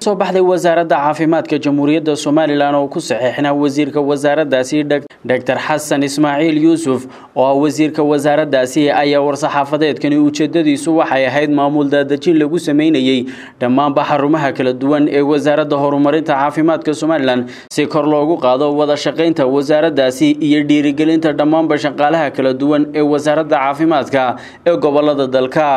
soo baxday wasaaradda caafimaadka jamhuuriyadda somalilan oo ku saxiixnaa wasiirka wasaaraddaasi doctor xasan ismaaciil yuusuf oo ah wasiirka wasaaraddaasi ayaa war-saxaafadeedkani ujeedadiisu waxay ahayd maamul daadejin lagu sameynayey dhammaanba xarumaha kala duwan ee wasaaradda horumarinta caafimaadka somalilan si kor loogu qaado wada shaqaynta wasaaraddaasi iyo dhiirigelinta dhammaanba shaqaalaha kala duwan ee wasaaradda caafimaadka ee gobolada dalka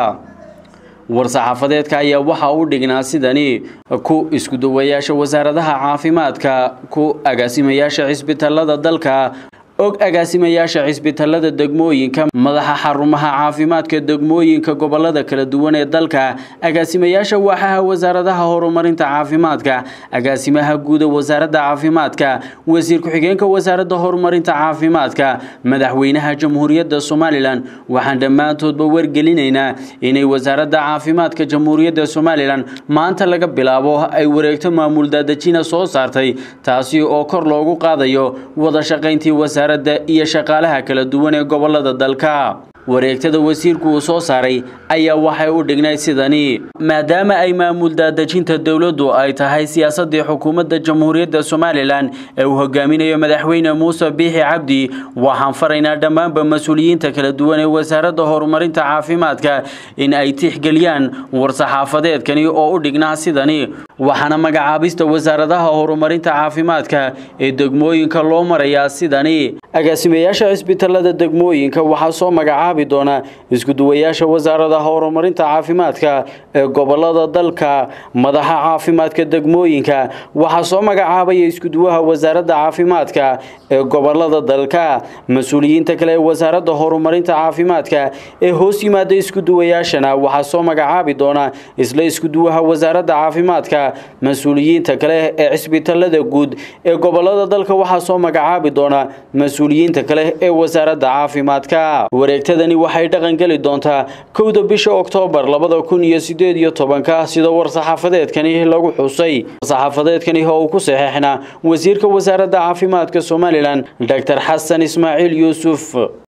war-saxaafadeedka ayaa waxaa u dhignaa sidani ku iskuduwayaasha wasaaradaha caafimaadka ku agaasimayaasha cisbitaalada dalka og agaasimayaasha cisbitaalada degmooyinka madaxa xarumaha caafimaadka degmooyinka gobolada kala duwan ee dalka agaasimayaasha waaxaha wasaaradaha horumarinta caafimaadka agaasimaha guuda wasaaradda caafimaadka wasiir ku-xigeenka wasaaradda horumarinta caafimaadka madaxweynaha jamhuuriyadda somalilan waxaan dhammaantoodba wargelinaynaa inay wasaaradda caafimaadka jamhuuriyadda somalilan maanta laga bilaabo ay wareegto maamul daadejina soo saartay taasi oo kor loogu qaadayo wada shaqayntii wasaar iyo shaqaalaha kala duwan ee gobolada dalka wareegtada wasiirku uu soo saaray ayaa waxay u dhignay sidani maadaama ay maamul daadejinta dowladdu ay tahay siyaasadii xukuumadda jamhuuriyadda somalilan ee uu hogaaminayo madaxweyne muuse biixi cabdi waxaan faraynaa dhammaanba mas-uuliyiinta kala duwan ee wasaaradda horumarinta caafimaadka in ay tixgeliyaan war-saxaafadeedkani oo u dhignaa sidani waxaana magacaabista wasaaradaha horumarinta caafimaadka ee degmooyinka loo marayaa sidani agaasimayaasha cisbitaalada degmooyinka waxaa soo magacaabi doona iskuduwayaasha wasaaradaha horumarinta caafimaadka ee gobolada dalka madaxa caafimaadka degmooyinka waxaa soo magacaabaya iskuduwaha wasaaradda caafimaadka ee gobolada dalka mas-uuliyiinta kale ee wasaaradda horumarinta caafimaadka ee hoos yimaada iskuduwayaashana waxaa soo magacaabi doona isla iskuduwaha wasaaradda caafimaadka mas-uuliyiinta kale ee cisbitaalada guud ee gobolada dalka waxaa soo magacaabi doona mas-uuliyiinta kale ee wasaaradda caafimaadka wareegtadani waxay dhaqan geli doontaa kowda bisha oktoobar labada kun iyo sideed iyo tobanka sida war-saxaafadeedkani lagu xusay war-saxaafadeedkani oo uu ku saxeexnaa wasiirka wasaaradda caafimaadka somalilan doctor xasan ismaaciil yuusuf